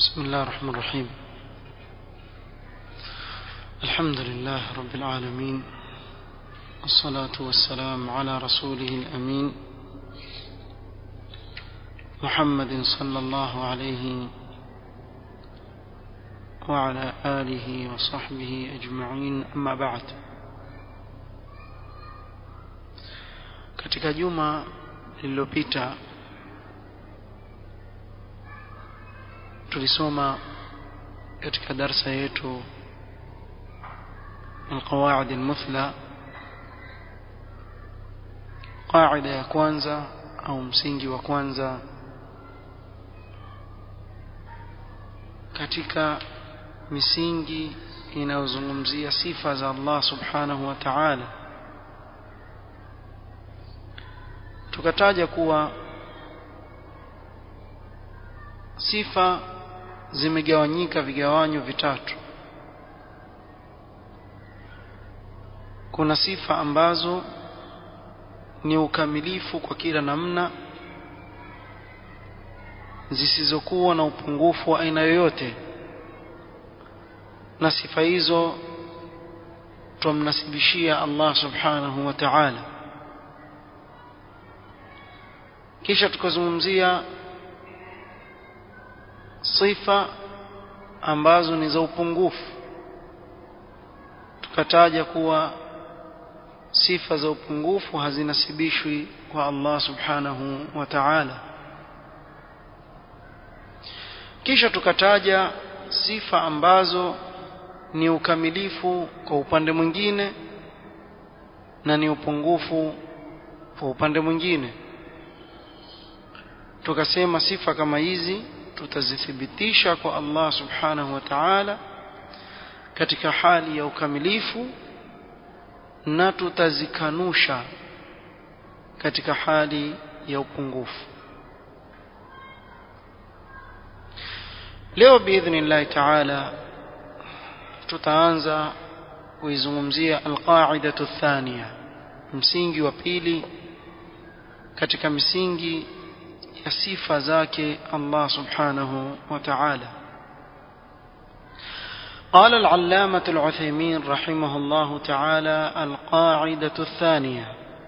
بسم الله الرحمن الرحيم الحمد لله رب العالمين والصلاة والسلام على رسوله الأمين محمد صلى الله عليه وعلى آله وصحبه أجمعين أما بعد katika juma lililopita tulisoma katika darsa yetu القواعد المثلى قاعدة ya kwanza au msingi wa kwanza katika misingi inayozungumzia sifa za Allah subhanahu wa ta'ala tukataja kuwa sifa zimegawanyika vigawanyo vitatu kuna sifa ambazo ni ukamilifu kwa kila namna zisizokuwa na upungufu wa aina yoyote na sifa hizo tumnasibishia Allah subhanahu wa ta'ala kisha tukazungumzia sifa ambazo ni za upungufu tukataja kuwa sifa za upungufu hazinasibishwi kwa Allah subhanahu wa ta'ala kisha tukataja sifa ambazo ni ukamilifu kwa upande mwingine na ni upungufu kwa upande mwingine tukasema sifa kama hizi tutazithibitisha kwa Allah subhanahu wa ta'ala katika hali ya ukamilifu na tutazikanusha katika hali ya upungufu leo biidhnillahi ta'ala tutaanza kuizungumzia alqaidatu thania msingi wa pili katika misingi ya sifa zake Allah subhanahu wa ta'ala قال العلامة العثيمين رحمه الله تعالى القاعدة الثانية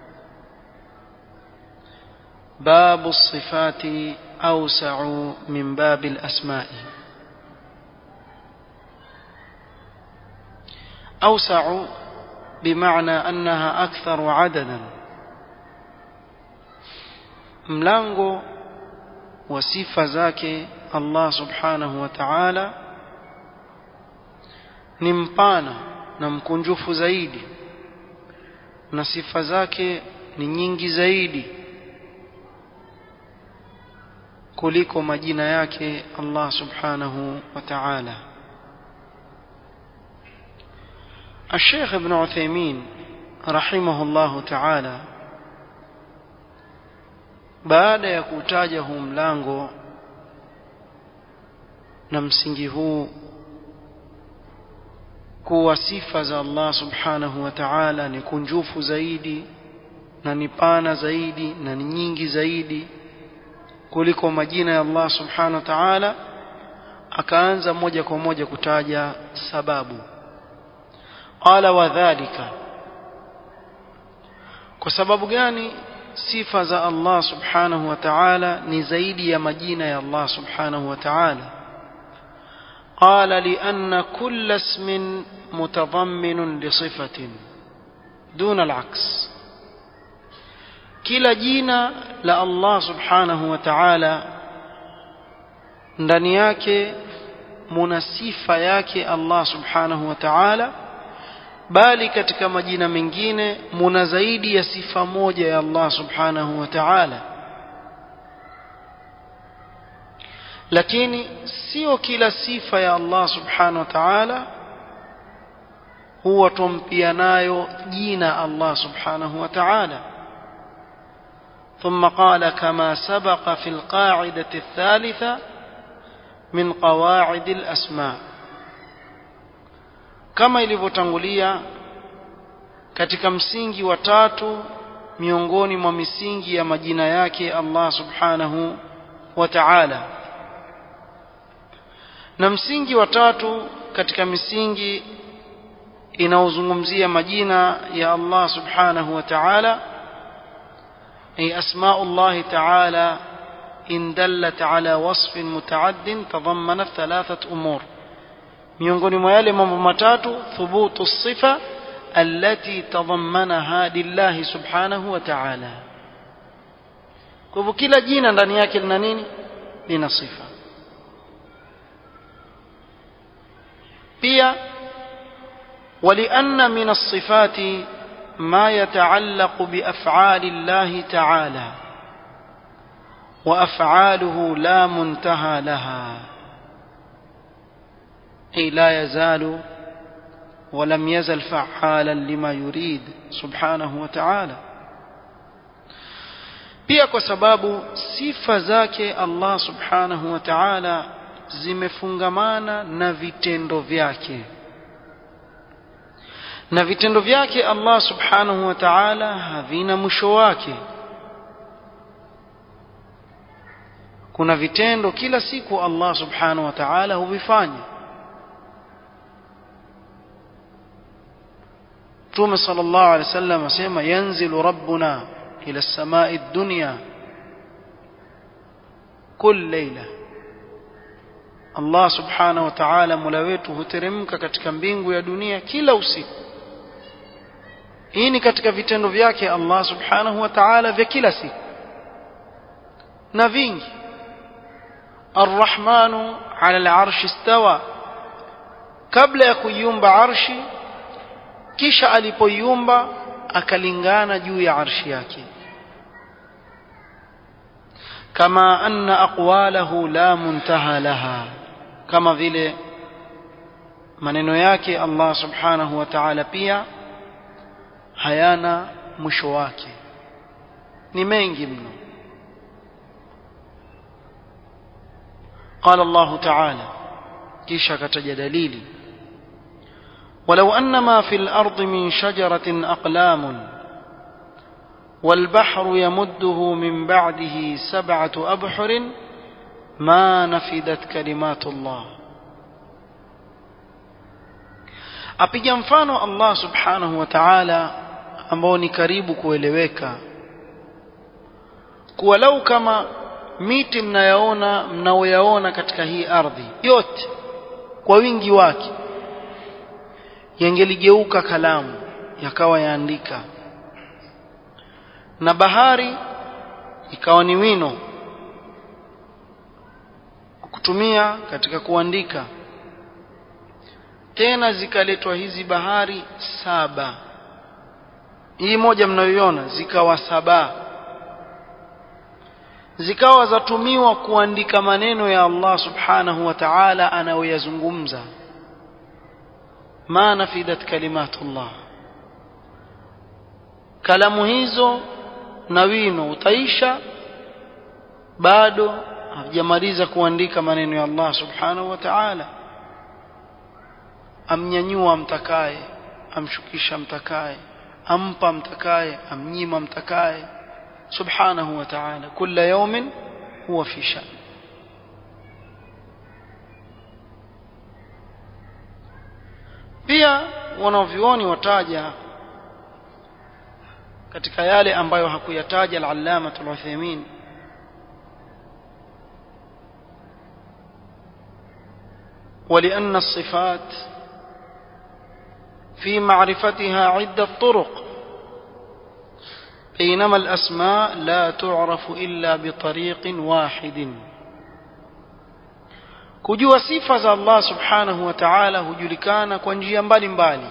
باب الصفات أوسع من باب الأسماء أوسع بمعنى أنها أكثر عددا ملانغو وصفة ذاك الله سبحانه وتعالى ni mpana na mkunjufu zaidi na sifa zake ni nyingi zaidi kuliko majina yake Allah subhanahu wa ta'ala الشيخ ابن عثيمين رحمه الله تعالى baada ya kutaja huu mlango na msingi huu kuwa sifa za Allah subhanahu wa ta'ala ni kunjufu zaidi na ni pana zaidi na ni nyingi zaidi kuliko majina ya Allah subhanahu wa ta'ala akaanza moja kwa moja kutaja sababu qala wadhālika kwa sababu gani sifa za Allah subhanahu wa ta'ala ni zaidi ya majina ya Allah subhanahu wa ta'ala قال لأن كل اسم متضمن لصفة دون العكس kila jina la Allah subhanahu wa ta'ala ndani yake muna sifa yake Allah subhanahu wa ta'ala bali katika majina mengine muna zaidi ya sifa moja ya Allah subhanahu wa ta'ala lakini sio kila sifa ya Allah subhanahu wa ta'ala huwa tumpia nayo jina Allah subhanahu wa ta'ala ثم قال كما سبق في القاعدة الثالثة من قواعد الأسماء كما ilivyotangulia katika msingi wa tatu miongoni mwa misingi ya majina yake Allah subhanahu wa ta'ala na msingi wa tatu katika misingi inaozungumzia majina ya Allah subhanahu wa ta'ala ay asma'u Allah ta'ala in dallat ala wasfin mutaaddin tadammanat thalathat umur miongoni mwa yale mambo matatu thubutu sifa allati tadammanaha lillahi subhanahu wa ta'ala kwa hivyo kila jina ndani yake lina nini lina sifa pia ولأن من الصفات ما يتعلق بأفعال الله تعالى وأفعاله لا منتهى لها أي لا يزال ولم يزل فعالا لما يريد سبحانه وتعالى pia kwa sababu sifa zake Allah subhanahu wa ta'ala zimefungamana na vitendo vyake na vitendo vyake Allah subhanahu wa ta'ala havina mwisho wake kuna vitendo kila siku Allah subhanahu wa ta'ala huvifanya Mtume sallallahu alaihi wasallam asema yanzilu rabbuna ila as-samai ad-dunya kull layla Allah subhanahu wa ta'ala mola wetu huteremka katika mbingu ya dunia kila usiku hii ni katika vitendo vyake Allah subhanahu wa ta'ala vya kila siku na vingi arrahmanu ala al-arshi istawa kabla ya kuiumba arshi kisha alipoiumba akalingana juu ya arshi yake kama anna aqwalahu la muntaha laha kama vile maneno yake Allah subhanahu wa ta'ala pia hayana mwisho wake ni mengi mno قال الله تعالى kisha kataja dalili ولو أن ما في الأرض من شجرة أقلام والبحر يمده من بعده سبعة أبحر ما نفدت كلمات الله apiga mfano Allah subhanahu wa ta'ala ambao ni karibu kueleweka kuwa lau kama miti mnayaona mnaoyaona katika hii ardhi yote kwa wingi wake yangeligeuka kalamu yakawa yaandika na bahari ikawa ni wino kutumia katika kuandika tena zikaletwa hizi bahari saba hii moja mnayoiona zikawa saba zikawa zatumiwa kuandika maneno ya Allah subhanahu wa ta'ala anayoyazungumza ma nafidat kalimatullah kalamu hizo na wino utaisha bado hajamaliza kuandika maneno ya Allah subhanahu wa ta'ala amnyanyua mtakaye amshukisha mtakaye ampa mtakaye amnyima mtakaye subhanahu wa ta'ala kila yawmin huwa fi shan pia wanavyuoni wataja katika yale ambayo hakuyataja al-allama al-Uthaymeen ولأن الصفات في معرفتها عدة طرق بينما الأسماء لا تعرف إلا بطريق واحد kujua sifa za Allah subhanahu wa ta'ala hujulikana kwa njia mbalimbali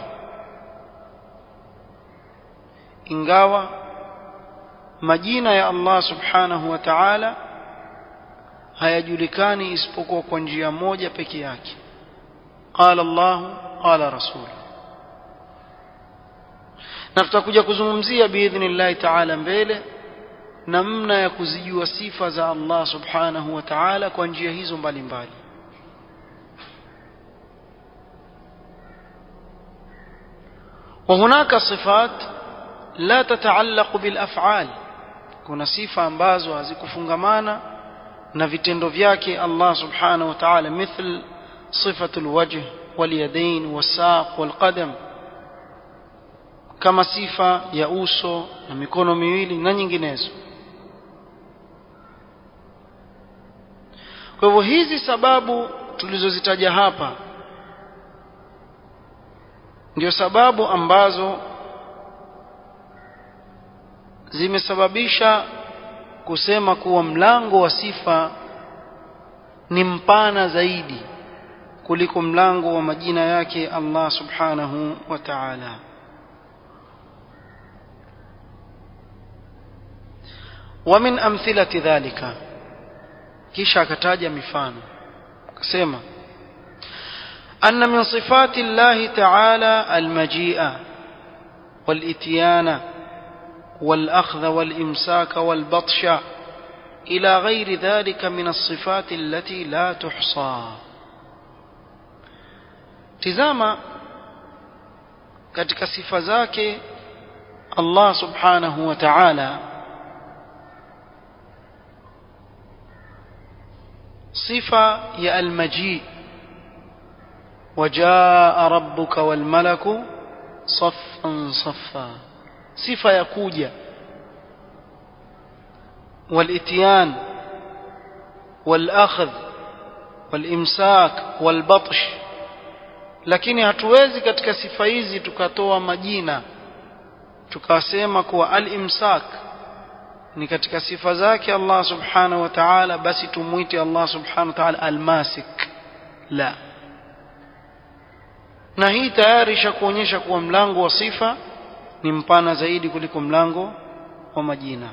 ingawa majina ya Allah subhanahu wa ta'ala hayajulikani isipokuwa kwa njia moja peke yake qala Allah qala rasul na tutakuja kuzungumzia biidhnillahi ta'ala mbele namna ya kuzijua sifa za Allah subhanahu wa ta'ala kwa njia hizo mbalimbali وهناك صفات لا تتعلق بالافعال kuna sifa ambazo hazikufungamana na vitendo vyake Allah subhanahu wa ta'ala mithl صفة الوجه واليدين والساق والقدم kama sifa ya uso na mikono miwili na nyinginezo kwa hivyo hizi sababu tulizozitaja hapa ndio sababu ambazo zimesababisha kusema kuwa mlango wa sifa ni mpana zaidi kuliko mlango wa majina yake Allah subhanahu wa ta'ala ومن أمثلة ذلك kisha akataja mifano akasema أن من صفات الله تعالى المجيء والإتيان والأخذ والإمساك والبطش إلى غير ذلك من الصفات التي لا تحصى تزاما katika sifa zake Allah subhanahu wa ta'ala صفة يا المجيء وجاء ربك والملك صفا صفا صفة يكوجة والإتيان والأخذ والإمساك والبطش lakini hatuwezi katika sifa hizi tukatoa majina tukasema kuwa al-imsak ni katika sifa zake Allah subhanahu wa ta'ala basi tumuite Allah subhanahu wa ta'ala almasik la na hii tayari ishakuonyesha kuwa mlango wa sifa ni mpana zaidi kuliko mlango wa majina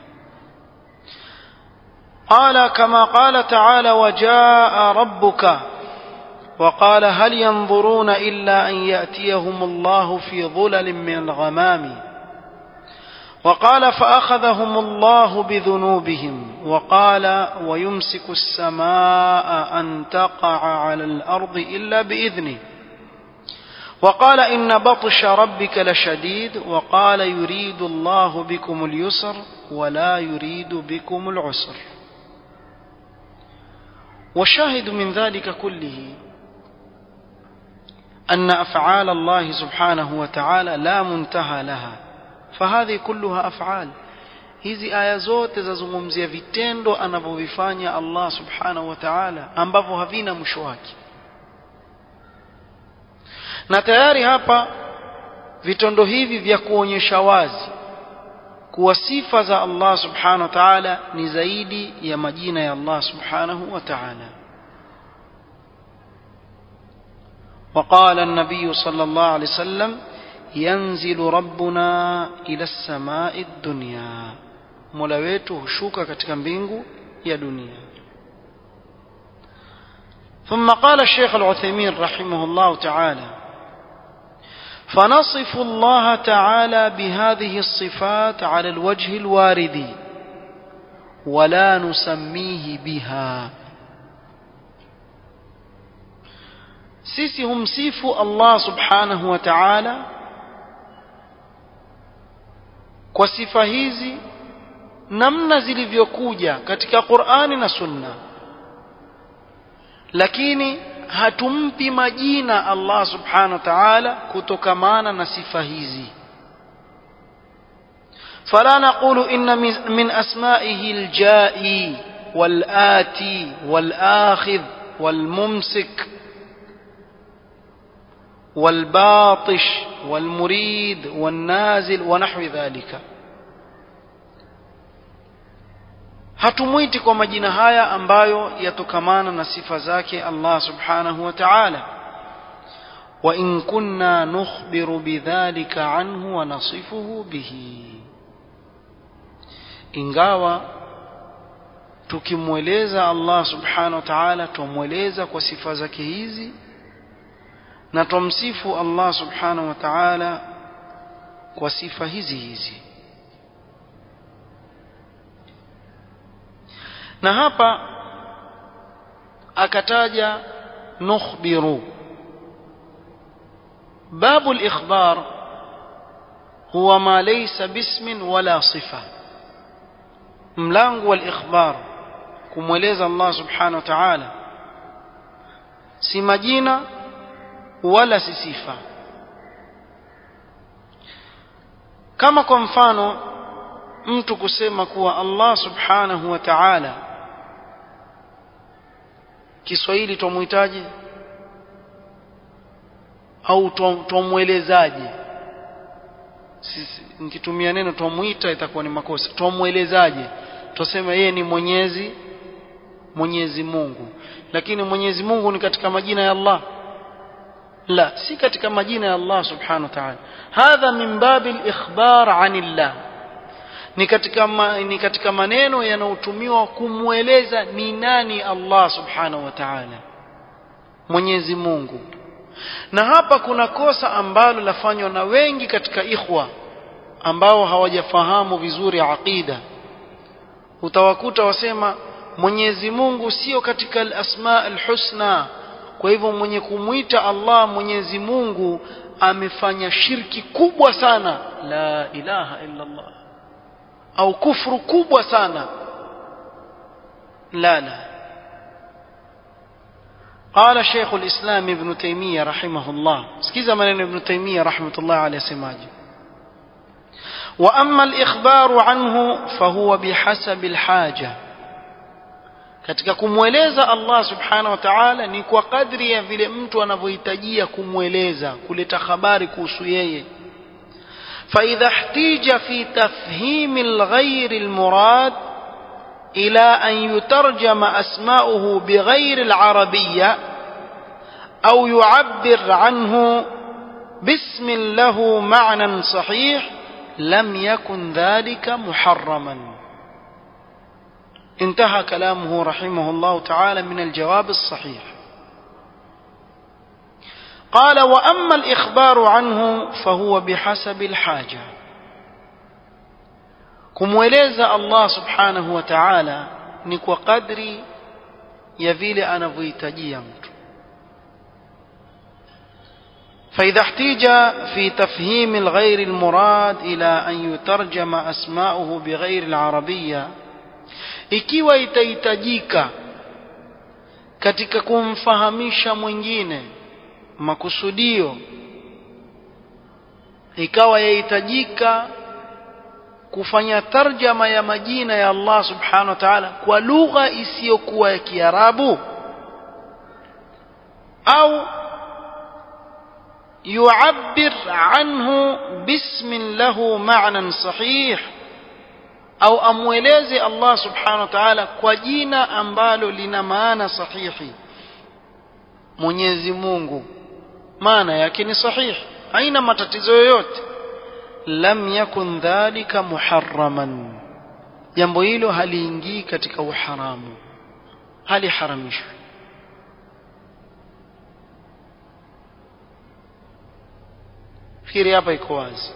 قال كما قال تعالى وجاء ربك وقال هل ينظرون إلا أن يأتيهم الله في ظلل من الغمام وقال فأخذهم الله بذنوبهم وقال ويمسك السماء أن تقع على الأرض إلا بإذنه وقال إن بطش ربك لشديد وقال يريد الله بكم اليسر ولا يريد بكم العسر والشاهد من ذلك كله أن أفعال الله سبحانه وتعالى لا منتهى لها فهذه كلها أفعال hizi aya zote zazungumzia vitendo anavyovifanya Allah subhanahu wa ta'ala ambavyo havina mwisho wake na tayari hapa vitendo hivi vya kuonyesha wazi kuwa sifa za Allah subhanahu wa ta'ala ni zaidi ya majina ya Allah subhanahu wa ta'ala وقال النبي صلى الله عليه وسلم ينزل ربنا إلى السماء الدنيا mola wetu hushuka katika mbingu ya dunia ثم قال الشيخ العثيمين رحمه الله تعالى فنصف الله تعالى بهذه الصفات على الوجه الوارد ولا نسميه بها sisi humsifu Allah subhanahu wa ta'ala kwa sifa hizi namna zilivyokuja katika Qur'ani na Sunna lakini hatumpi majina Allah subhanahu wa ta'ala kutokamana na sifa hizi فلا نقول إن من أسمائه الجائي والآتي والآخذ والممسك والباطش والمريد والنازل ونحو ذلك hatumwiti kwa majina haya ambayo yatokamana na sifa zake Allah subhanahu wa ta'ala wa in kunna nukhbiru bidhalika anhu wa nasifuhu bihi ingawa tukimweleza Allah subhanahu wa ta'ala tumweleza kwa sifa zake hizi na tumsifu Allah subhanahu wa ta'ala kwa sifa hizi hizi na hapa akataja nukhbiru باب الإخبار هو ما ليس باسم ولا صفة ملانغ والإخبار كموليز الله سبحانه وتعالى si majina wala si sifa kama kwa mfano mtu kusema kuwa Allah subhanahu wa ta'ala Kiswahili tumuhitaji au tumwelezaje sisi nikitumia neno tumuita itakuwa ni makosa tumwelezaje tuseme yeye ni Mwenyezi Mwenyezi Mungu lakini Mwenyezi Mungu ni katika majina ya Allah la si katika majina ya Allah subhanahu wa ta'ala hadha min babil ikhbar anillah ni katika ma, ni katika maneno yanayotumiwa kumweleza ni nani Allah subhanahu wa ta'ala Mwenyezi Mungu na hapa kuna kosa ambalo lafanywa na wengi katika ikhwa ambao hawajafahamu vizuri aqida utawakuta wasema Mwenyezi Mungu sio katika al-asma al-husna kwa hivyo mwenye kumwita Allah Mwenyezi Mungu amefanya shirki kubwa sana la ilaha illa Allah au kufru kubwa sana la la قال شيخ الإسلام ابن تيمية رحمه الله سكيزا من ابن تيمية رحمة الله عليه سماجه وأما الإخبار عنه فهو بحسب الحاجة katika kumweleza Allah subhanahu wa ta'ala ni kwa kadri ya vile mtu anavyohitajia kumweleza kuleta habari kuhusu yeye فإذا احتيج في تفهيم الغير المراد إلى أن يترجم أسماؤه بغير العربية أو يعبر عنه باسم له معنى صحيح لم يكن ذلك محرما انتهى كلامه رحمه الله تعالى من الجواب الصحيح قال وأما الإخبار عنه فهو بحسب الحاجة kumweleza Allah subhanahu wa ta'ala ni kwa kadri ya vile anavyohitajia mtu فإذا احتيج في تفهيم الغير المراد إلى أن يترجم أسماؤه بغير العربية ikiwa itahitajika katika kumfahamisha mwingine makusudio ikawa yahitajika kufanya tarjama ya majina ya Allah subhanahu wa ta'ala kwa lugha isiyokuwa ya Kiarabu au yu'abbir anhu bismin lahu ma'nan sahih au amweleze Allah subhanahu wa ta'ala kwa jina ambalo lina maana sahihi Mwenyezi Mungu maana yake ni sahihi haina matatizo yoyote lam yakun dhalika muharraman jambo hilo haliingii katika uharamu haliharamishwi fikiri hapa iko wazi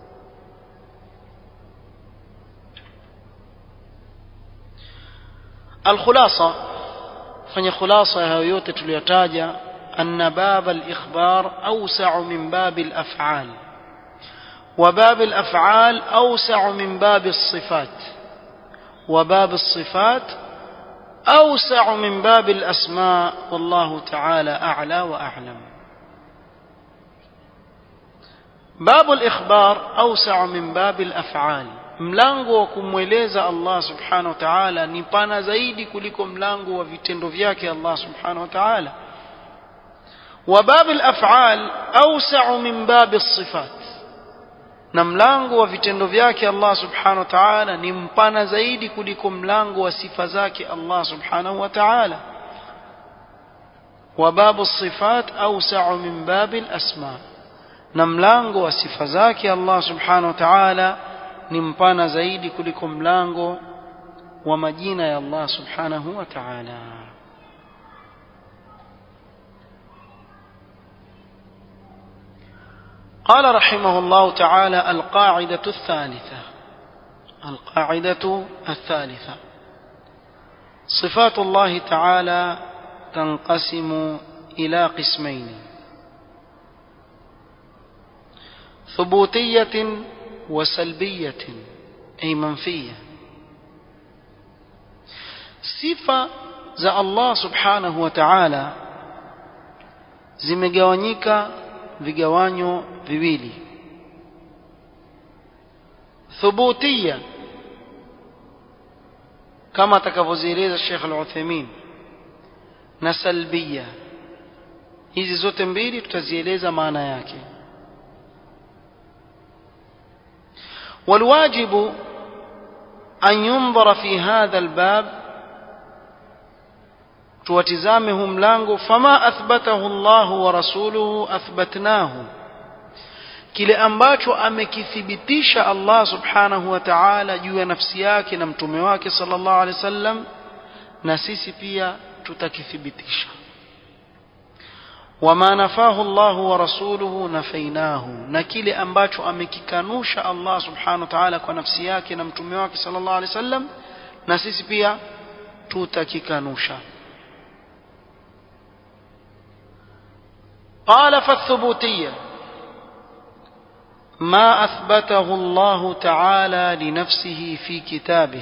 الخلاصة فني خلاصة ya yote tuliyotaja أن باب الإخبار أوسع من باب الأفعال وباب الأفعال أوسع من باب الصفات وباب الصفات أوسع من باب الأسماء والله تعالى أعلى وأعلم باب الإخبار أوسع من باب الأفعال mlango wa kumweleza Allah subhanahu wa ta'ala ni pana zaidi kuliko mlango wa vitendo vyake Allah subhanahu wa ta'ala wa bab al-af'al awsa'u min bab as-sifat na mlango wa vitendo vyake Allah subhanahu wa ta'ala ni mpana zaidi kuliko mlango wa sifa zake Allah subhanahu wa ta'ala wa babu sifat awsa'u min babil asma na mlango wa sifa zake Allah subhanahu wa ta'ala ni mpana zaidi kuliko mlango wa majina ya Allah subhanahu wa ta'ala قال رحمه الله تعالى القاعدة الثالثة القاعدة الثالثة صفات الله تعالى تنقسم إلى قسمين ثبوتية وسلبية أي منفية صفة za Allah subhanahu wa ta'ala zimegawanyika vigawanyo viwili thubutia kama atakavyozieleza Sheikh Al-Uthaymeen na salbia hizi zote mbili tutazieleza maana yake والواجب أن ينظر في هذا الباب tuwatizame hu mlango fama athbatahu Allah wa rasuluhu athbatnahu kile ambacho amekithibitisha Allah subhanahu wa ta'ala juu ya nafsi yake na mtume wake sallallahu alaihi wasallam na sisi pia tutakithibitisha wama nafahu Allah wa rasuluhu nafainahu na kile ambacho amekikanusha Allah subhanahu wa ta'ala kwa nafsi yake na mtume wake sallallahu alaihi wasallam na sisi pia tutakikanusha قال فالثبوتية ما أثبته الله تعالى لنفسه في كتابه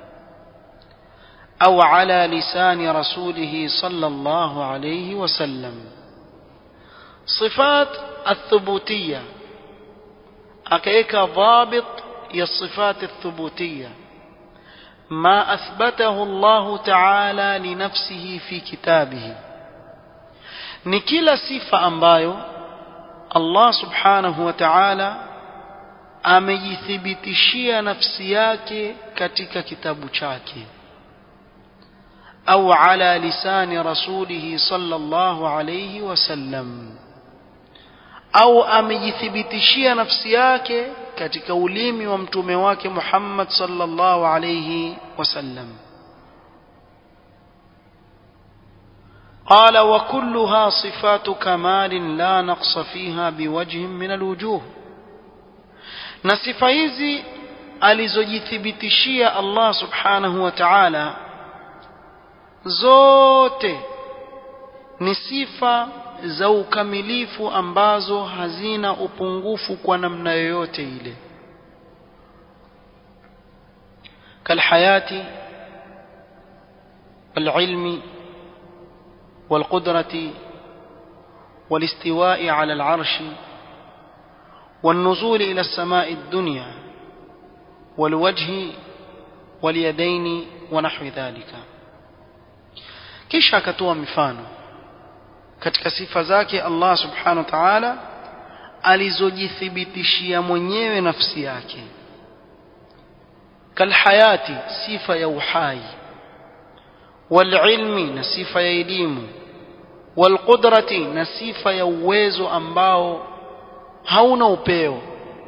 أو على لسان رسوله صلى الله عليه وسلم صفات الثبوتية أكيك ضابط هي الصفات الثبوتية ما أثبته الله تعالى لنفسه في كتابه ni kila sifa ambayo Allah subhanahu wa ta'ala amejithibitishia nafsi yake katika kitabu chake au ala lisani rasulihi sallallahu alayhi wasallam au amejithibitishia nafsi yake katika ulimi wa mtume wake Muhammad sallallahu alayhi wasallam قال وكلها صفات كمال لا نقص فيها بوجه من الوجوه na sifa hizi alizojithibitishia Allah subhanahu wa ta'ala zote ni sifa za ukamilifu ambazo hazina upungufu kwa namna yoyote ile kalhayati walilmi والقدرة والاستواء على العرش والنزول إلى السماء الدنيا والوجه واليدين ونحو ذلك kisha akatoa mifano katika sifa zake Allah subhanahu wa ta'ala alizojithibitishia mwenyewe nafsi yake kalhayati sifa ya uhai walilmi na sifa ya elimu walqudrati na sifa ya uwezo ambao hauna upeo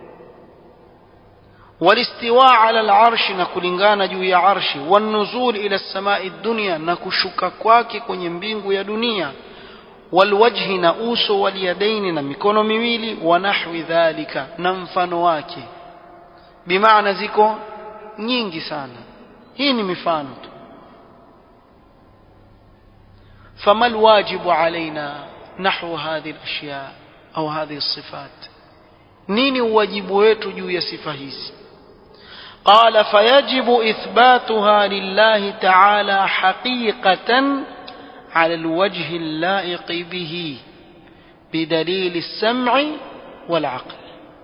walistiwa ala alarshi na kulingana juu ya arshi wanuzul ila samai dunya na kushuka kwake kwenye mbingu ya dunia walwajhi na uso waliyadaini na mikono miwili wa nahwi dhalika na mfano wake bimaana ziko nyingi sana hii ni mifano tu فما الواجب علينا نحو هذه الأشياء أو هذه الصفات نيني واجب wetu juu ya sifa hizi قال فيجب إثباتها لله تعالى حقيقة على الوجه اللائق به بدليل السمع والعقل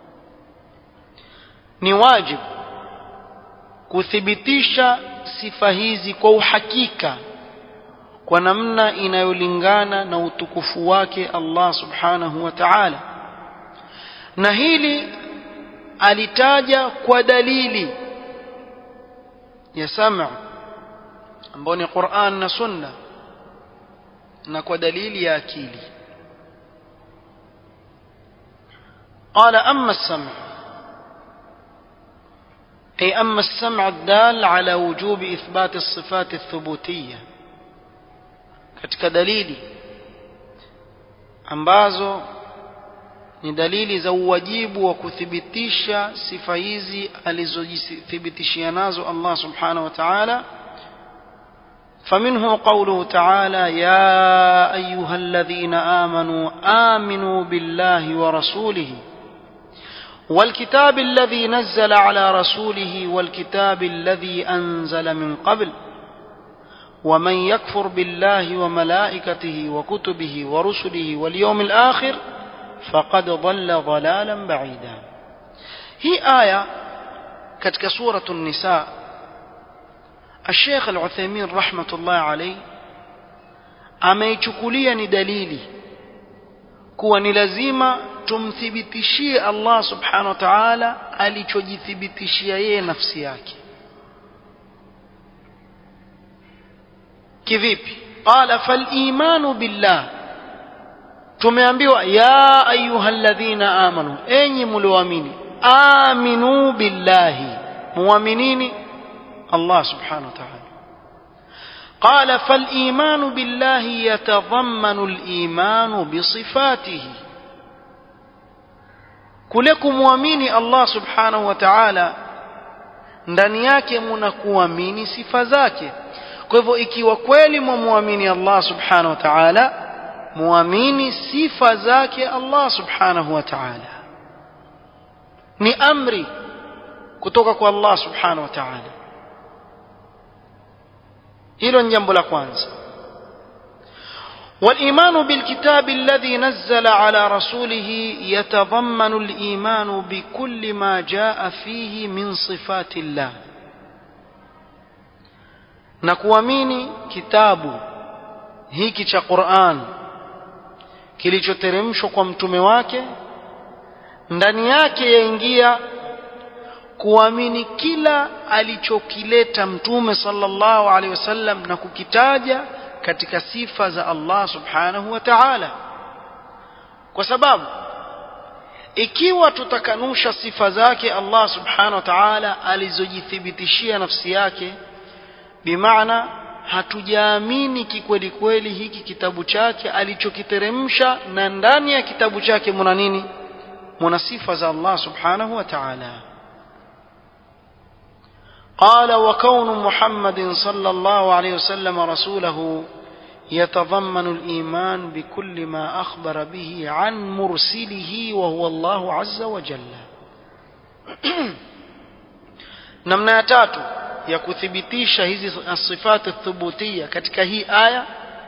ni wajib kuthibitisha sifa hizi kwa uhakika kwa namna inayolingana na utukufu wake Allah subhanahu wa ta'ala na hili alitaja kwa dalili ya sama ambayo ni Qur'an na Sunna na kwa dalili ya akili قال أما السمع أي أما السمع الدال على وجوب إثبات الصفات الثبوتية katika dalili ambazo ni dalili za uwajibu wa kuthibitisha sifa hizi alizojithibitishia nazo Allah subhanahu wa ta'ala فمنه قوله تعالى يا أيها الذين آمنوا آمنوا بالله ورسوله والكتاب الذي نزل على رسوله والكتاب الذي أنزل من قبل ومن يكفر بالله وملائكته وكتبه ورسله واليوم الآخر فقد ضل ضلالا بعيدا هي آية كتك سورة النساء الشيخ العثيمين رحمة الله عليه ameichukulia ni dalili kuwa ni lazima tumthibitishie Allah subhanahu wa ta'ala alichojithibitishia yeye nafsi yake kivipi qala fal imanu billah tumeambiwa ya ayyuhalladhina amanu enyi mlioamini aminu billahi muaminini Allah subhanahu wa ta'ala قال فالإيمان بالله يتضمن الإيمان بصفاته kule kumwamini Allah subhanahu wa ta'ala ndani yake muna kuamini sifa zake kwa hivyo ikiwa kweli mwamwamini Allah subhanahu wa ta'ala muamini sifa zake Allah subhanahu wa ta'ala ni amri kutoka kwa Allah subhanahu wa ta'ala hilo ni jambo la kwanza والإيمان بالكتاب الذي نزل على رسوله يتضمن الإيمان بكل ما جاء فيه من صفات الله نكواميني كتاب hiki cha Qur'an kilichoteremshwa kwa mtume wake ndani yake yaingia kuamini kila alichokileta mtume sallallahu alaihi wasallam na kukitaja katika sifa za Allah subhanahu wa ta'ala kwa sababu ikiwa tutakanusha sifa zake Allah subhanahu wa ta'ala alizojithibitishia nafsi yake bimaana hatujaamini kikweli kweli hiki kitabu chake alichokiteremsha na ndani ya kitabu chake muna nini muna sifa za Allah subhanahu wa ta'ala قال وكون محمد صلى الله عليه وسلم رسوله يتضمن الإيمان بكل ما أخبر به عن مرسله وهو الله عز وجل namna ya tatu ya kuthibitisha hizi sifati thubutia katika hii aya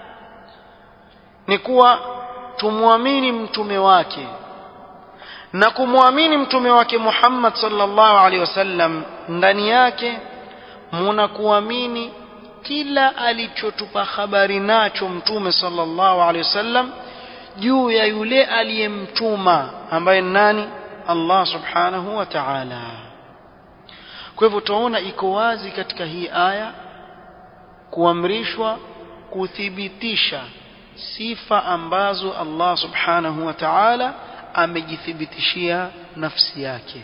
ni kuwa tumwamini mtume wake na kumwamini mtume wake Muhammad sallallahu alaihi wasallam ndani yake muna kuamini kila alichotupa habari nacho mtume sallallahu alaihi wasallam juu ya yule aliyemtuma ambaye nani Allah subhanahu wa ta'ala kwa hivyo tunaona iko wazi katika hii aya kuamrishwa kuthibitisha sifa ambazo Allah subhanahu wa ta'ala amejithibitishia nafsi yake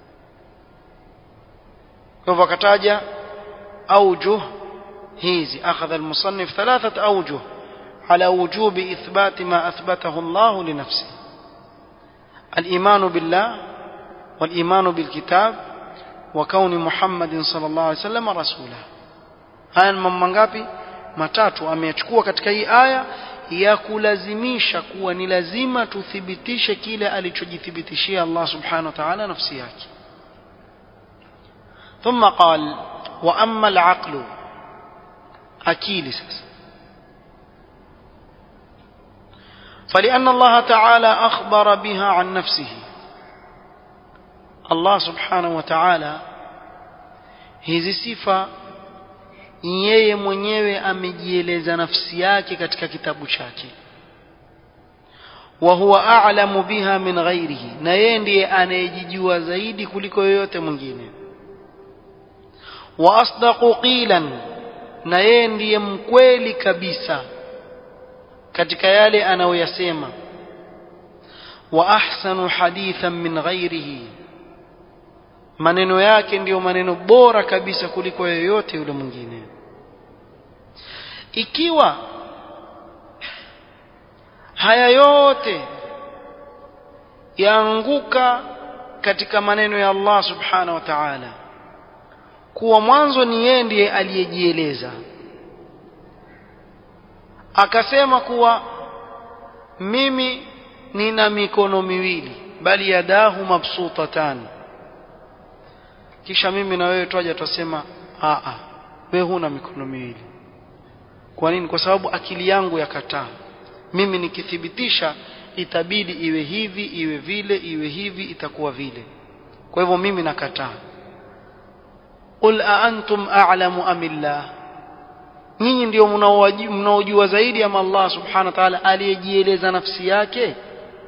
kwa hivyo akataja aujuh hizi akhadha almusannif thalathat aujuh على وجوب إثبات ما أثبته الله لنفسه الإيمان بالله والإيمان بالكتاب وكون محمد صلى الله عليه وسلم رسولا haya ni mambo mangapi matatu ameyachukua katika hii aya ya kulazimisha kuwa ni lazima tuthibitishe kile alichojithibitishia Allah subhanahu wa ta'ala nafsi yake ثم قال واما العقل akili sasa فلأن الله تعالى أخبر بها عن نفسه الله سبحانه وتعالى hizi sifa yeye mwenyewe amejieleza nafsi yake katika kitabu chake wa huwa a'lamu biha min ghairihi na yeye ndiye anayejijua zaidi kuliko yoyote mwingine wa asdaqu qilan na yeye ndiye mkweli kabisa katika yale anayoyasema wa ahsanu hadithan min ghairihi maneno yake ndiyo maneno bora kabisa kuliko yoyote yule mwingine ikiwa haya yote yaanguka katika maneno ya Allah subhanahu wa ta'ala kuwa mwanzo ni yeye ndiye aliyejieleza akasema kuwa mimi nina mikono miwili bali yadahu mabsutatan kisha mimi na wewe twaja twasema a a wewe huna mikono miwili kwa nini kwa sababu akili yangu yakataa mimi nikithibitisha itabidi iwe hivi iwe vile iwe hivi itakuwa vile kwa hivyo mimi nakataa qul a antum a'lamu am illah nyinyi ndio mnaojua zaidi ama Allah subhanahu wa ta'ala aliyejieleza nafsi yake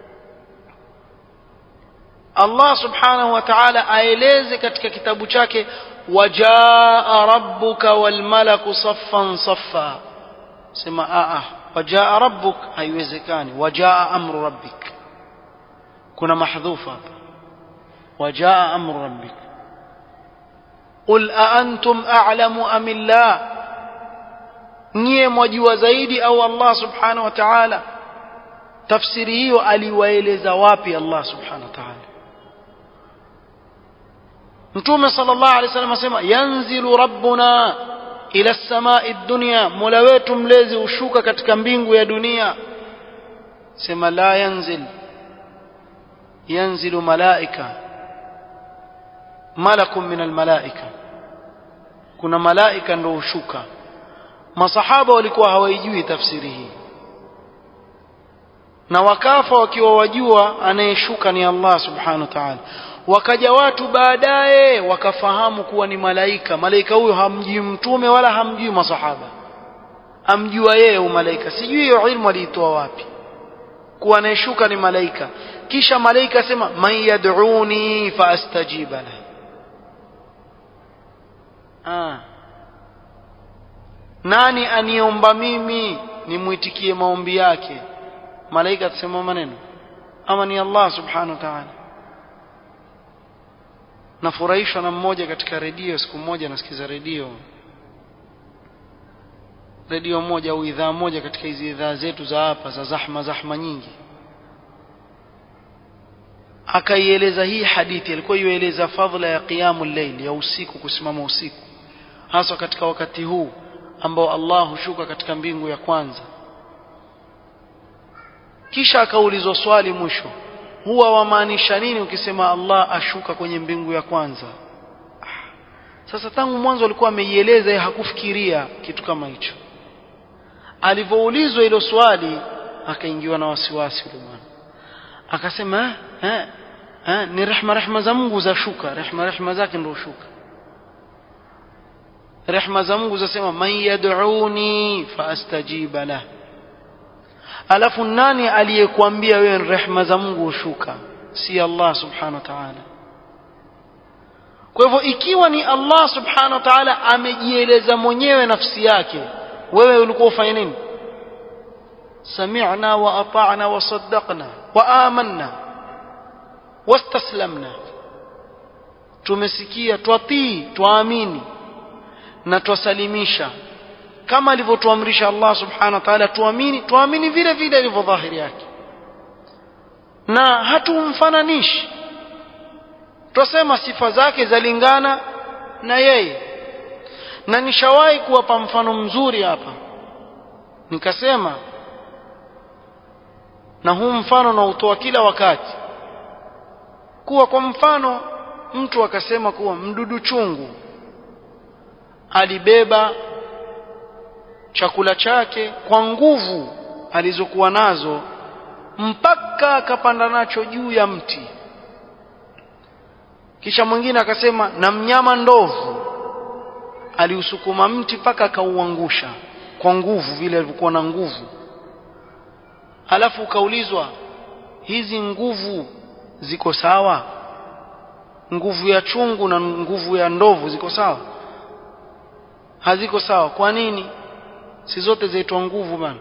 Allah subhanahu wa ta'ala aeleze katika kitabu chake wajaa rabbuka wal malaku saffan saffa sema a a wajaa rabbuk haiwezekani wajaa amru rabbik kuna mahdhufa hapa wajaa amru rabbik qul a antum a'lamu am illah nyie mwajua zaidi au Allah subhanahu wa ta'ala tafsiri hiyo aliwaeleza wapi Allah subhanahu wa ta'ala mtume sallallahu alaihi wasallam asema yanzilu rabbuna ila samai dunya mola wetu mlezi ushuka katika mbingu ya dunia sema la yanzil yanzilu malaika malakun min almalaika kuna malaika ndo ushuka masahaba walikuwa hawaijui tafsiri hii na wakafa wakiwa wajua anayeshuka ni Allah subhanahu wa ta'ala wakaja watu baadaye wakafahamu kuwa ni malaika malaika huyo hamjui mtume wala hamjui masahaba amjua yeye umalaika sijui hiyo ilmu aliitoa wapi kuwa anayeshuka ni malaika kisha malaika asema man yad'uni faastajiba la ah nani aniomba mimi nimwitikie maombi yake malaika atasema maneno ama ni Allah subhanahu wa ta'ala nafurahishwa na mmoja katika redio siku moja nasikiza redio redio moja au idhaa moja katika hizi idhaa zetu za hapa za zahma zahma nyingi akaieleza hii hadithi alikuwa ieleza fadhila ya qiyamul layl ya usiku kusimama usiku hasa katika wakati huu ambao Allah hushuka katika mbingu ya kwanza kisha akaulizwa swali mwisho huwa wamaanisha nini ukisema Allah ashuka kwenye mbingu ya kwanza sasa tangu mwanzo alikuwa ameieleza yeye hakufikiria kitu kama hicho alivyoulizwa hilo swali akaingiwa na wasiwasi yule bwana akasema eh, eh, ni rehma rehma za Mungu za shuka rehma rehma zake ndio shuka rehma za Mungu zasema man yad'uni faastajiba lah alafu nani aliyekuambia wewe rehma za Mungu hushuka si Allah subhanahu wa ta'ala kwa hivyo ikiwa ni Allah subhanahu wa ta'ala amejieleza mwenyewe nafsi yake wewe ulikuwa ufanye nini سمعنا وأطعنا وصدقنا وآمنا واستسلمنا tumesikia twatii twaamini na twasalimisha kama alivyotuamrisha Allah subhanahu wa ta'ala tuamini tuamini vile vile ilivyo dhahiri yake na hatumfananishi twasema sifa zake zalingana na yeye na nishawahi kuwapa mfano mzuri hapa nikasema na huu mfano nautoa kila wakati kuwa kwa mfano mtu akasema kuwa mdudu chungu alibeba chakula chake kwa nguvu alizokuwa nazo mpaka akapanda nacho juu ya mti kisha mwingine akasema na mnyama ndovu aliusukuma mti mpaka akauangusha kwa nguvu vile alivyokuwa na nguvu alafu ukaulizwa hizi nguvu ziko sawa nguvu ya chungu na nguvu ya ndovu ziko sawa haziko sawa kwa nini si zote zaitwa nguvu bana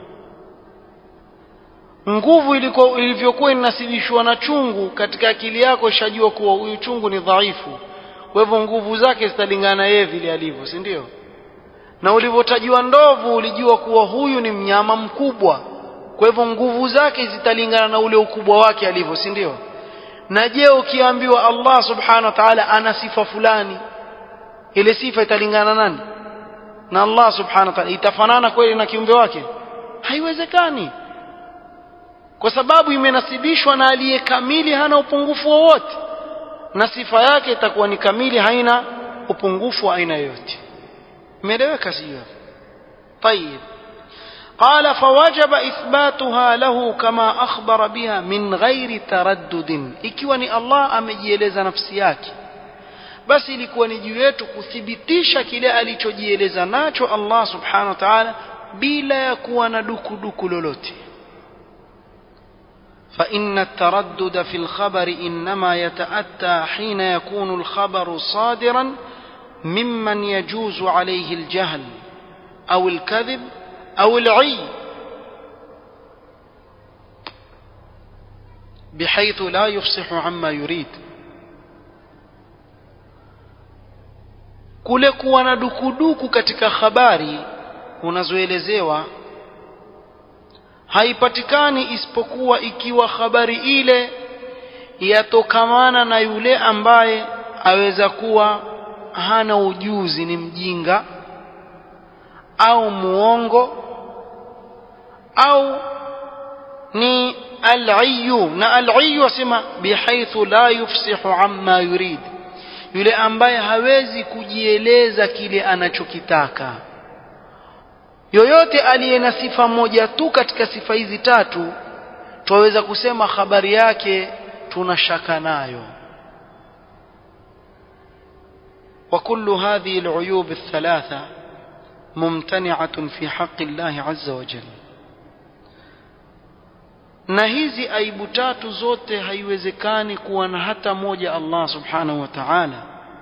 nguvu iliko ilivyokuwa inasibishwa na chungu katika akili yako ishajua kuwa huyu chungu ni dhaifu kwa hivyo nguvu zake zitalingana yeye vile alivyo si ndio na ulivyotajiwa ndovu ulijua kuwa huyu ni mnyama mkubwa kwa hivyo nguvu zake zitalingana na ule ukubwa wake alivyo si ndio na je ukiambiwa Allah subhanahu wa ta'ala ana sifa fulani ile sifa italingana nani na Allah subhanahu wa ta'ala itafanana kweli na kiumbe wake haiwezekani kwa sababu imenasibishwa na aliye kamili hana upungufu wowote na sifa yake itakuwa ni kamili haina upungufu wa aina yoyote imeeleweka sio tayib قال فوجب إثباتها له كما أخبر بها من غير تردد ikiwa ni Allah amejieleza nafsi yake basi ilikuwa ni juu yetu kuthibitisha kile alichojieleza nacho Allah subhanahu wa ta'ala bila ya kuwa na dukuduku lolote فإن التردد في الخبر إنما يتأتى حين يكون الخبر صادرا ممن يجوز عليه الجهل أو الكذب أو العي بحيث لا يفصح عما يريد kule kuwa na dukuduku katika habari unazoelezewa haipatikani isipokuwa ikiwa habari ile yatokamana na yule ambaye aweza kuwa hana ujuzi ni mjinga au muongo au ni al-ayyu na al-ayyu asema bihaithu la yufsihu amma yurid yule ambaye hawezi kujieleza kile anachokitaka yoyote aliye na sifa moja tu katika sifa hizi tatu twaweza kusema habari yake tuna shaka nayo وكل هذه العيوب الثلاثة ممتنعة في حق الله عز وجل na hizi aibu tatu zote haiwezekani kuwa na hata moja Allah subhanahu wa ta'ala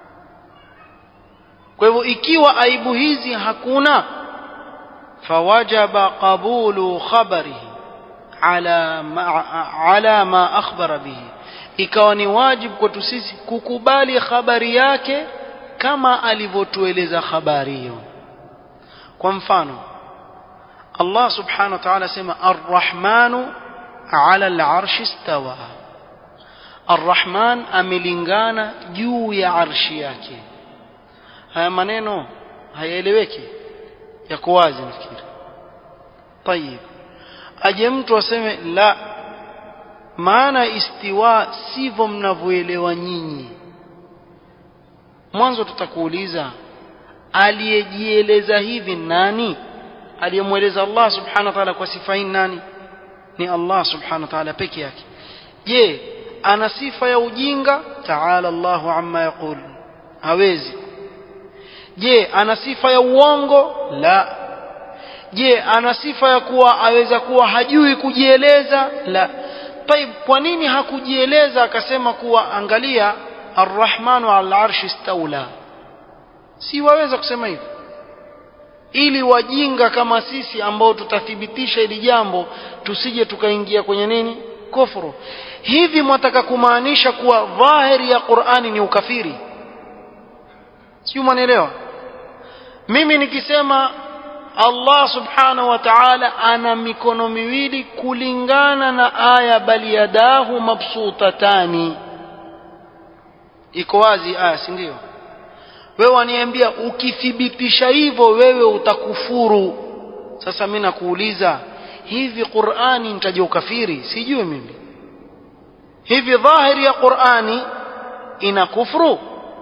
kwa hivyo ikiwa aibu hizi hakuna fawajaba qabulu khabarihi ala ma, ala ma akhbara bihi ikawa ni wajibu kwetu sisi kukubali habari yake kama alivyotueleza habari hiyo kwa mfano Allah subhanahu wa ta'ala sema ar-rahmanu ala al-arshi istawa ar-rahman amelingana juu ya arshi yake haya maneno hayaeleweki yako wazi nafikiri طيب aje mtu aseme la maana istiwa sivyo mnavyoelewa nyinyi mwanzo tutakuuliza aliyejieleza hivi nani aliyemweleza Allah subhanahu wa ta'ala kwa sifa hii nani ni Allah subhanahu wa ta'ala peke yake je ana sifa ya ujinga ta'ala Allahu amma yaqul hawezi je ana sifa ya uongo la je ana sifa ya kuwa aweza kuwa hajui kujieleza la طيب kwa nini hakujieleza akasema kuwa angalia arrahmanu ala arshi istawla si waweza kusema hivyo ili wajinga kama sisi ambao tutathibitisha hili jambo tusije tukaingia kwenye nini kufuru hivi mwataka kumaanisha kuwa dhahiri ya Qur'ani ni ukafiri sio mwanaelewa mimi nikisema Allah subhanahu wa ta'ala ana mikono miwili kulingana na aya bali yadahu mabsutatani iko wazi aya si ndio wewe waniambia ukithibitisha hivyo wewe utakufuru sasa mimi nakuuliza hivi Qur'ani nitaje ukafiri sijui mimi hivi dhahiri ya Qur'ani ina kufuru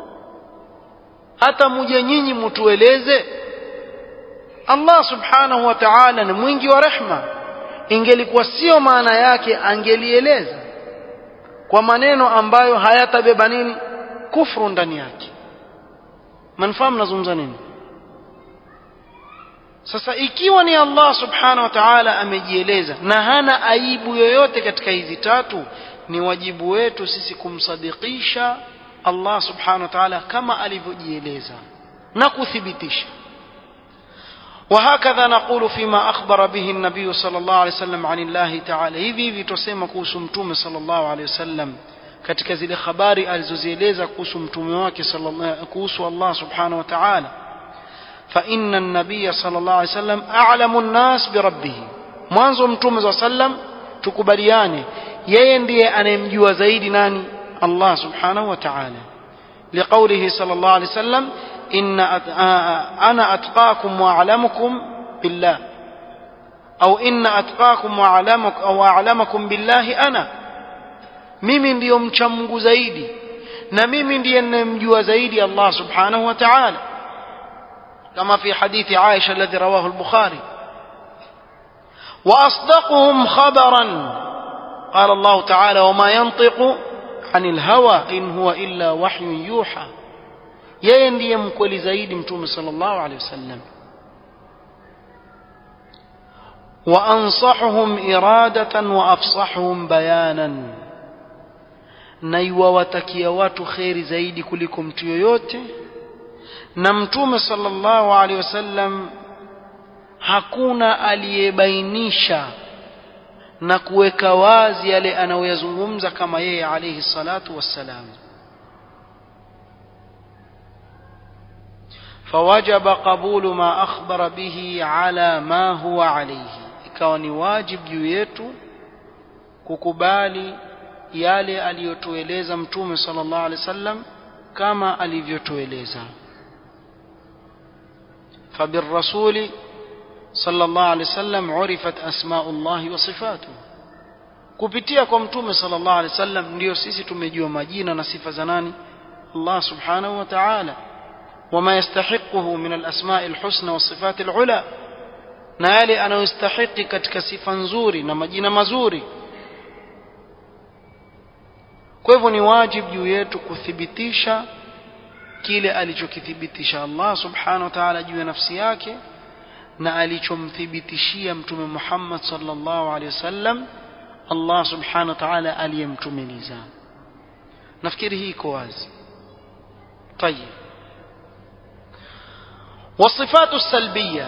hata muje nyinyi mtueleze Allah subhanahu wa ta'ala ni mwingi wa rehma ingelikuwa sio maana yake angelieleza kwa maneno ambayo hayatabeba nini kufru ndani yake manfahamu nazungumza nini sasa ikiwa ni Allah subhanahu wa ta'ala amejieleza na hana aibu yoyote katika hizi tatu ni wajibu wetu sisi kumsadikisha Allah subhanahu wa ta'ala kama alivyojieleza na kuthibitisha وهكذا نقول فيما أخبر به النبي صلى الله عليه وسلم عن الله تعالى hivi hivi tusema kuhusu mtume صلى الله عليه وسلم katika zile habari alizozieleza kuhusu mtume wake kuhusu Allah subhanahu wa ta'ala فإن النبي صلى الله عليه وسلم أعلم الناس بربه mwanzo mtume صلى الله عليه وسلم tukubaliane yeye ndiye anayemjua zaidi nani Allah subhanahu wa ta'ala لقوله صلى الله عليه وسلم إن أنا أتقاكم وأعلمكم بالله أو إن أتقاكم وأعلمك أو أعلمكم بالله أنا mimi ndiyo mcha Mungu zaidi na mimi ndiye ninayemjua zaidi Allah subhanahu wa ta'ala kama fi hadithi Aisha alladhi rawahu al-Bukhari وأصدقهم خبرا قال الله تعالى وما ينطق عن الهوى إن هو إلا وحي يوحى yeye ndiye mkweli zaidi mtume sallallahu alaihi wasallam وأنصحهم إرادة وأفصحهم بيانا na iwawatakia watu kheri zaidi kuliko mtu yoyote na mtume sallallahu alaihi wasallam hakuna aliyebainisha na kuweka wazi yale anayoyazungumza kama yeye alayhi salatu wassalam فوجب قبول ما أخبر به على ما هو عليه ikawa ni wajib juu yetu kukubali yale aliyotueleza mtume sallallahu alaihi wasallam kama alivyotueleza فبالرسول صلى الله عليه وسلم عرفت أسماء الله وصفاته kupitia kwa mtume sallallahu alaihi wasallam ndio sisi tumejua majina na sifa za nani Allah subhanahu wa ta'ala wama yastahiquhu min alasma'i alhusna wasifati alula na yale anayostahiki katika sifa nzuri na majina mazuri kwa hivyo ni wajibu juu yetu kuthibitisha kile alichokithibitisha Allah subhanahu wa ta'ala juu ya nafsi yake na alichomthibitishia mtume Muhammad sallallahu alaihi wasallam Allah subhanahu wa ta'ala aliyemtumiliza nafikiri hii iko wazi طيب والصفات السلبية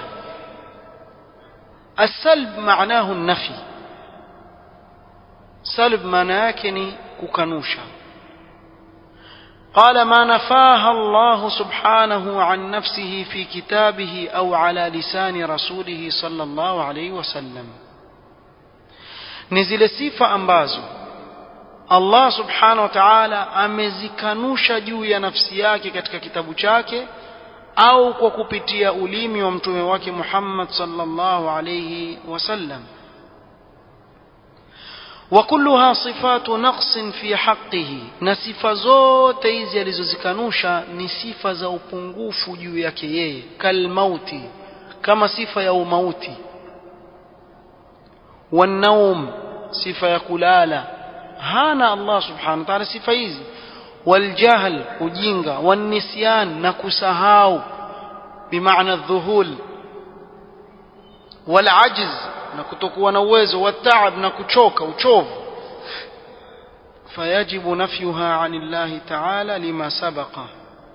السلب معناه النفي سلب معناه ككنوشا قال ما نفاها الله سبحانه عن نفسه في كتابه او على لسان رسوله صلى الله عليه وسلم ni zile sifa ambazo Allah subhanahu wa ta'ala amezikanusha juu ya nafsi yake katika kitabu chake au kwa kupitia ulimi wa mtume wake Muhammad sallallahu alayhi wasallam وكلها صفات نقص في حقه na sifa zote hizi alizozikanusha ni sifa za upungufu juu yake yeye kalmauti kama sifa ya umauti والنوم sifa ya kulala hana Allah subhanahu wa ta'ala sifa hizi والجهل ujinga والنسيان na kusahau bimaana الذهول والعجز na kutokuwa na uwezo wataab na kuchoka uchovu fayajibu nafyuha anillahi taala lima sabaqa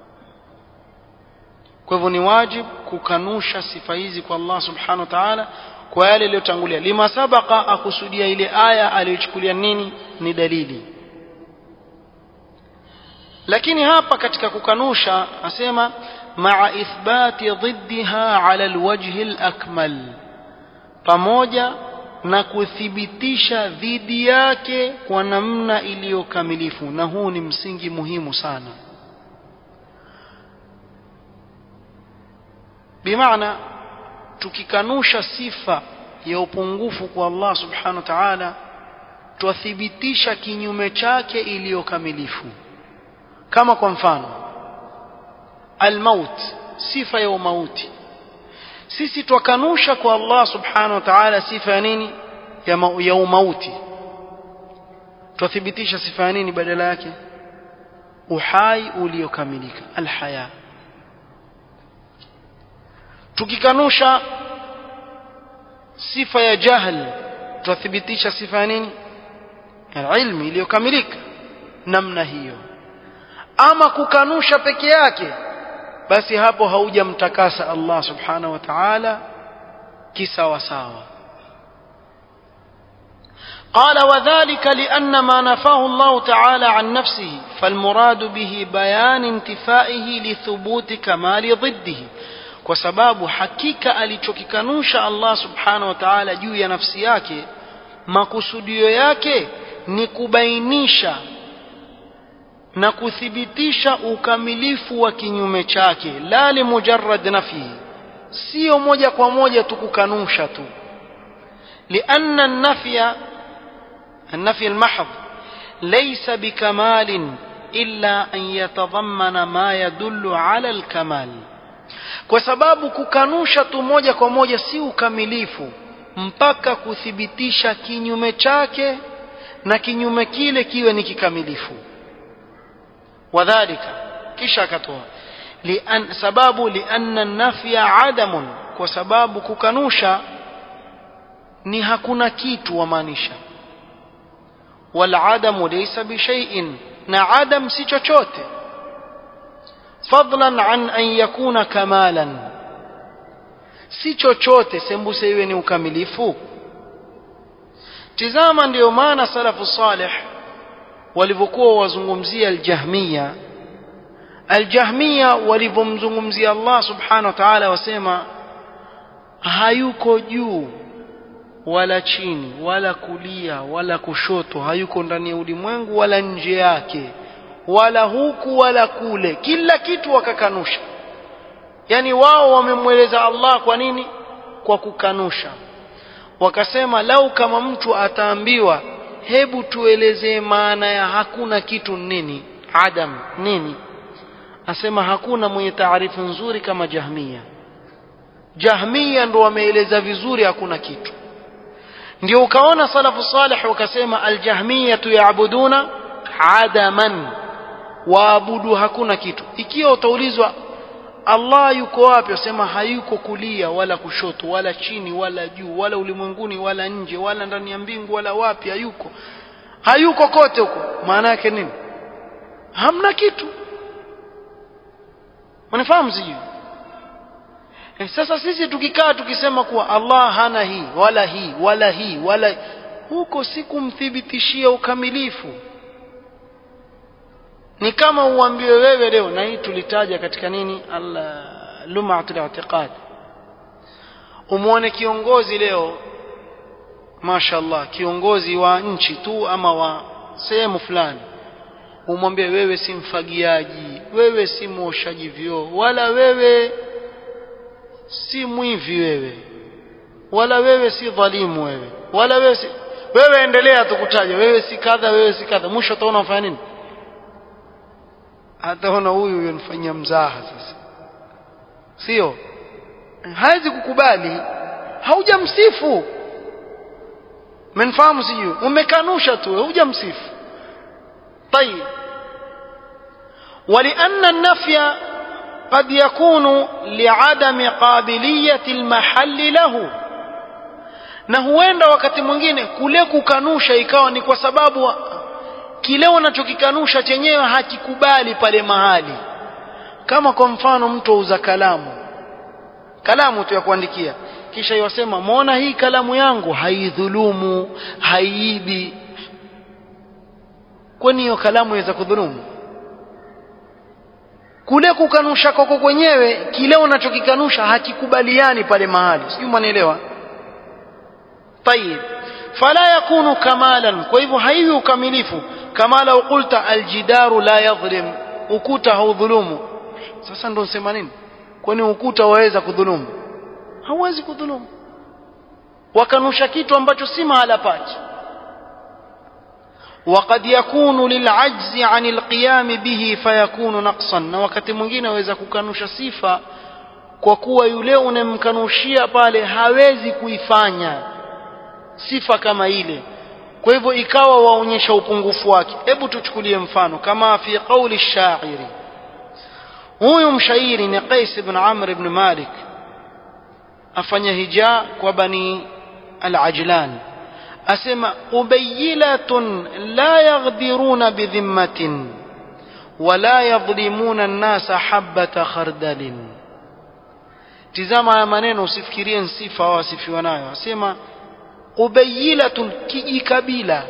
kwa hivyo ni wajib kukanusha sifa hizi kwa Allah subhanahu wa ta'ala kwa yale yaliyotangulia lima sabaqa akusudia ile aya aliyochukulia nini ni dalili lakini hapa katika kukanusha asema maa ithbati dhiddiha ala alwajhi alakmal pamoja na kuthibitisha dhidi yake kwa namna iliyokamilifu na huu ni msingi muhimu sana bimaana tukikanusha sifa ya upungufu kwa Allah subhanahu wa ta'ala twathibitisha kinyume chake iliyokamilifu kama kwa mfano almaut sifa ya umauti sisi twakanusha kwa Allah subhanahu wa ta'ala sifa ya nini ya, ma, ya umauti twathibitisha sifa ya nini badala yake uhai uliokamilika alhaya tukikanusha sifa ya jahl twathibitisha sifa ya nini ilmi iliyokamilika namna hiyo ama kukanusha peke yake basi hapo haujamtakasa Allah subhanahu wa ta'ala kisawa sawa قال وذلك لأن ما نفاه الله تعالى عن نفسه فالمراد به بيان انتفائه لثبوت كمال ضده kwa sababu hakika alichokikanusha Allah subhanahu wa ta'ala juu ya nafsi yake makusudio yake ni kubainisha na kuthibitisha ukamilifu wa kinyume chake la limujarrad nafihi sio moja kwa moja tu kukanusha tu لأن النفي النفي المحض ليس بكمال إلا أن يتضمن ما يدل على الكمال kwa sababu kukanusha tu moja kwa moja si ukamilifu mpaka kuthibitisha kinyume chake na kinyume kile kiwe ni kikamilifu wadhalika kisha akatoa lian sababu lianna nafya adamun kwa sababu kukanusha ni hakuna kitu wamaanisha والعدم ليس بشيء na adam si chochote fadlan an an yakuna kamalan si chochote sembuse iwe ni ukamilifu tizama ndiyo maana salafu salih walivyokuwa wazungumzia aljahmiya aljahmiya walivyomzungumzia Allah subhanahu wa ta'ala wasema hayuko juu wala chini wala kulia wala kushoto hayuko ndani ya ulimwengu wala nje yake wala huku wala kule kila kitu wakakanusha yani wao wamemweleza Allah kwa nini kwa kukanusha wakasema lau kama mtu ataambiwa hebu tuelezee maana ya hakuna kitu nini adam nini asema hakuna mwenye taarifu nzuri kama jahmia jahmia ndo wameeleza vizuri hakuna kitu ndio ukaona salafu salih wakasema aljahmiyatu yaabuduna adaman waabudu hakuna kitu ikiwa utaulizwa Allah yuko wapi wasema hayuko kulia wala kushoto wala chini wala juu wala ulimwenguni wala nje wala ndani ya mbingu wala wapi hayuko hayuko kote huko maana yake nini hamna kitu mnafahamu sijui E, sasa sisi tukikaa tukisema kuwa Allah hana hii wala hii wala hii wala huko si kumthibitishia ukamilifu ni kama uambiwe wewe leo na hii tulitaja katika nini lumatul i'tiqad umwone kiongozi leo mashallah kiongozi wa nchi tu ama wa sehemu fulani umwambie wewe si mfagiaji wewe si mwoshaji vyoo wala wewe si mwivi wewe wala wewe si dhalimu wewe wala wewe si wewe endelea tukutaja wewe si kadha wewe si kadha mwisho utaona unafanya nini ataona huyu huyo nifanyia mzaha sasa sio hawezi kukubali haujamsifu umenifahamu sijui umekanusha tu hujamsifu طيب ولأن النفي قد يكون لعدم قابلية المحل له na huenda wakati mwingine kule kukanusha ikawa ni kwa sababu kile unachokikanusha chenyewe hakikubali pale mahali kama kwa mfano mtu auza kalamu kalamu tu ya kuandikia kisha yasema muona hii kalamu yangu haidhulumu haiibi kwani hiyo kalamu inaweza kudhulumu kule kukanusha kwako kwenyewe kile unachokikanusha hakikubaliani pale mahali sijui mwanielewa طيب فلا يكون كمالا kwa hivyo haiwi ukamilifu kama lau qulta aljidaru la yadhlim ukuta haudhulumu sasa ndo sema nini kwani ukuta waweza kudhulumu hauwezi kudhulumu wakanusha kitu ambacho si mahala pake وقد يكون للعجز عن القيام به فيكون نقصا na wakati mwingine aweza kukanusha sifa kwa kuwa yule unemkanushia pale hawezi kuifanya sifa kama ile kwa hivyo ikawa waonyesha upungufu wake hebu tuchukulie mfano kama fi qauli shairi huyu mshairi ni Qais ibn Amr ibn Malik afanya hija kwa bani al-Ajlan asema ubayilatun la yaghdiruna bidhimmatin wala yadhlimuna an-nasa habata khardalin tizama haya maneno usifikirie sifa au asifiwa nayo asema ubayilatun kijikabila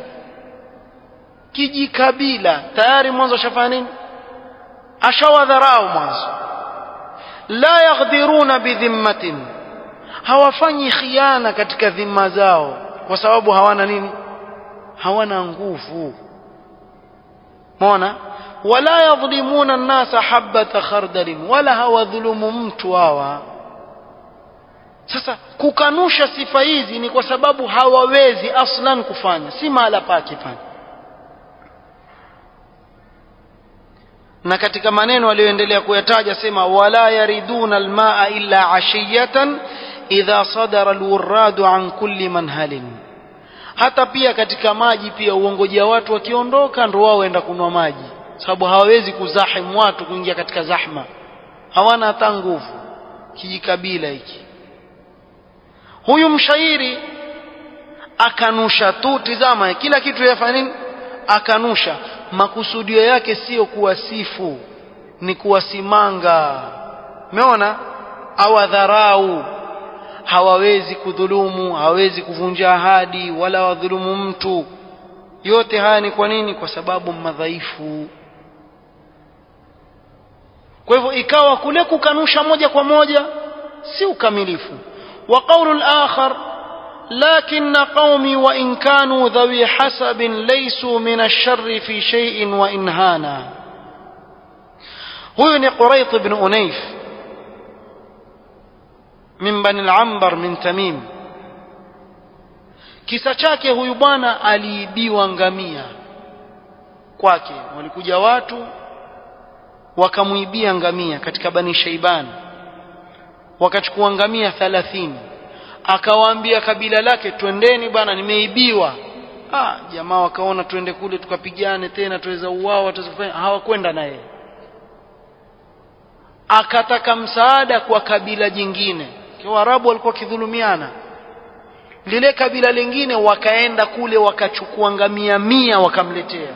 kijikabila tayari mwanzo ashafanya nini ashawadharau mwanzo la yaghdiruna bidhimmatin hawafanyi khiana katika dhima zao kwa sababu hawana nini hawana nguvu mona wala yadhlimuna an-nasa habata khardalin wala hawadhulumu mtu hawa sasa kukanusha sifa hizi ni kwa sababu hawawezi aslan kufanya si mahala pake pale na katika maneno aliyoendelea kuyataja sema wala yariduna almaa illa ashiyatan idha sadara alwurradu an kulli manhalin hata pia katika maji pia uongojea watu wakiondoka ndo wao waenda kunwa maji sababu hawawezi kuzahimu watu kuingia katika zahma hawana hata nguvu kijikabila hiki huyu mshairi akanusha tu tizama kila kitu yafanya nini akanusha makusudio yake sio kuwasifu ni kuwasimanga umeona awadharau hawawezi kudhulumu hawawezi kuvunja ahadi wala wadhulumu mtu yote haya ni kwa nini kwa sababu madhaifu kwa hivyo ikawa kule kukanusha moja kwa moja si ukamilifu wa qawlu al-akhar لكن قومي وإن كانوا ذوي حسب ليسوا من الشر في شيء وإن هانا هو قريط بن أنيف من بني العنبر من تميم kisa chake huyu bwana aliibiwa ngamia kwake walikuja watu wakamwibia ngamia katika bani shaiban wakachukua ngamia thalathini akawaambia kabila lake twendeni bwana nimeibiwa ah jamaa wakaona twende kule tukapigane tena tuweza uwao tutafanya hawakwenda naye akataka msaada kwa kabila jingine kwa Waarabu walikuwa kidhulumiana lile kabila lingine wakaenda kule wakachukua ngamia mia wakamletea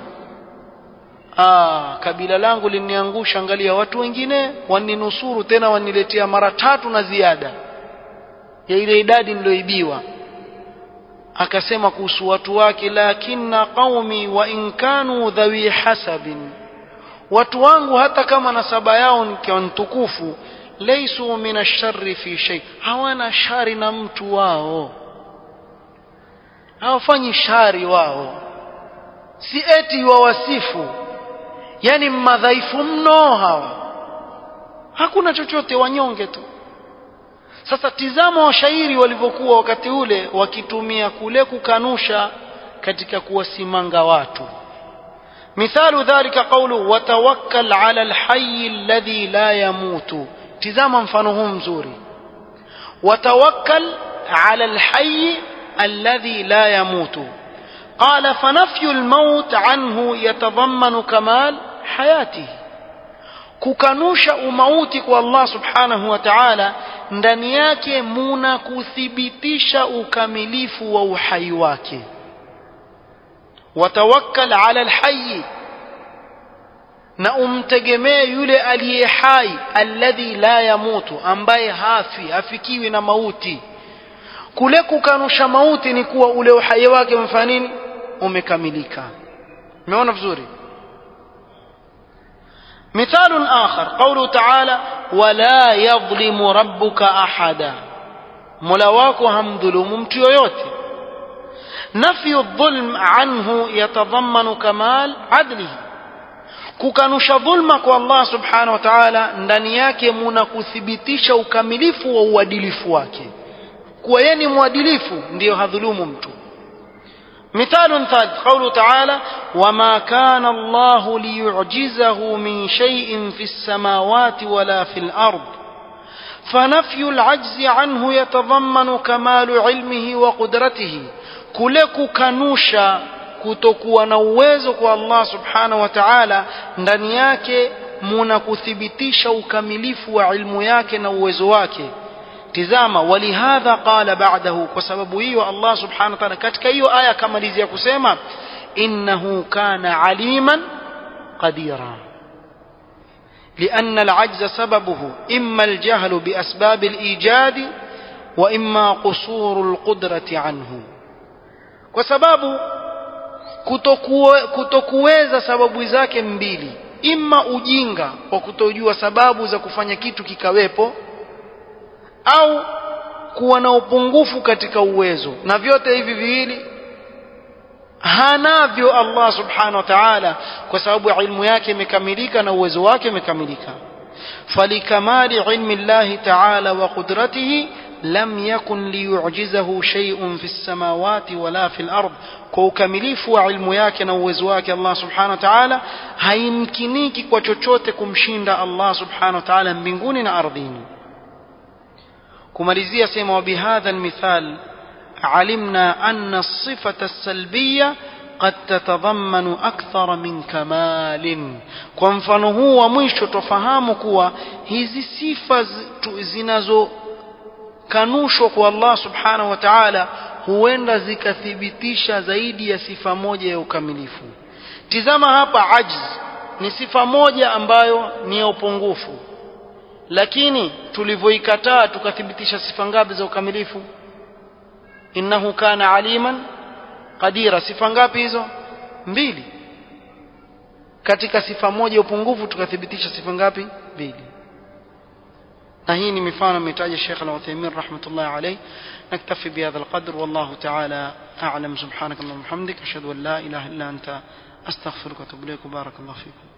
ah kabila langu liniangusha angalia watu wengine waninusuru tena waniletea mara tatu na ziada ya ile idadi niloibiwa akasema kuhusu watu wake lakinna qaumi wa in kanu dhawi hasabin watu wangu hata kama nasaba yao nikiwa ntukufu laysu min asharri fi shay hawana shari na mtu wao hawafanyi shari wao si eti wawasifu yani madhaifu mno hawa hakuna chochote wanyonge tu sasa tizama washairi walivyokuwa wakati ule wakitumia kule kukanusha katika kuwasimanga watu مثال ذلك قوله وتوكل على الحي الذي لا يموت تزاما مفانه مزوري وتوكل على الحي الذي لا يموت قال فنفي الموت عنه يتضمن كمال حياته kukanusha umauti kwa Allah subhanahu wa ta'ala ndani yake muna kuthibitisha ukamilifu wa uhai wake watawakkal ala alhayy na umtegemee yule aliye hai alladhi la yamutu ambaye hafi hafikiwi na mauti kule kukanusha mauti ni kuwa ule uhai wake umefanya nini umekamilika umeona vizuri مثال آخر قوله تعالى ولا يظلم ربك أحدا ملواك هم ظلم متيويوتي نفي الظلم عنه يتضمن كمال عدله kukanusha dhulma kwa Allah subhanahu wa ta'ala ndani yake muna kuthibitisha ukamilifu wa uadilifu wake kuwa yeye ni mwadilifu ndiyo hadhulumu mtu مثال ثالث قوله تعالى وما كان الله ليعجزه من شيء في السماوات ولا في الارض فنفي العجز عنه يتضمن كمال علمه وقدرته كلك كنوشا kutokuwa na uwezo kwa Allah subhanahu wa ta'ala ndani yake muna kuthibitisha ukamilifu wa ilmu yake na uwezo wake tizama walihadha qala ba'dahu kwa sababu hiyo Allah subhanahu wa ta'ala katika hiyo aya kamalizia kusema innahu kana aliman qadira لأن العجز سببه إما الجهل بأسباب الإيجاد وإما قصور القدرة عنه وسبب kutokuweza sababu zake mbili imma ujinga kwa kutojua sababu za kufanya kitu kikawepo au kuwa na upungufu katika uwezo na vyote hivi viwili hanavyo Allah subhanahu wa ta'ala kwa sababu ilmu yake imekamilika na uwezo wake umekamilika falikamali ilmi Allah ta'ala wa qudratihi lam yakun liyu'jizahu shay'un fi samawati wala fi al-ard kwa ukamilifu wa ilmu yake na uwezo wake Allah subhanahu wa ta'ala haimkiniki kwa chochote kumshinda Allah subhanahu wa ta'ala mbinguni na ardhini kumalizia sema وبهذا المثال علمنا أن الصفة السلبية قد تتضمن أكثر من كمال kwa mfano huu wa mwisho tofahamu kuwa hizi sifa zinazokanushwa kwa Allah subhanahu wa ta'ala huenda zikathibitisha zaidi ya sifa moja ya ukamilifu tizama hapa ajz ni sifa moja ambayo ni ya upungufu lakini tulivyoikataa tukathibitisha sifa ngapi za ukamilifu innahu kana aliman qadira sifa ngapi hizo mbili katika sifa moja upungufu tukathibitisha sifa ngapi mbili na hii ni mifano ametaja Sheikh Al-Uthaymeen rahmatullah alayh naktafi bihadha alqadr wallahu ta'ala a'lam subhanaka wa bihamdika ashhadu an la ilaha illa anta astaghfiruka wa atubu ilayk barakallahu fikum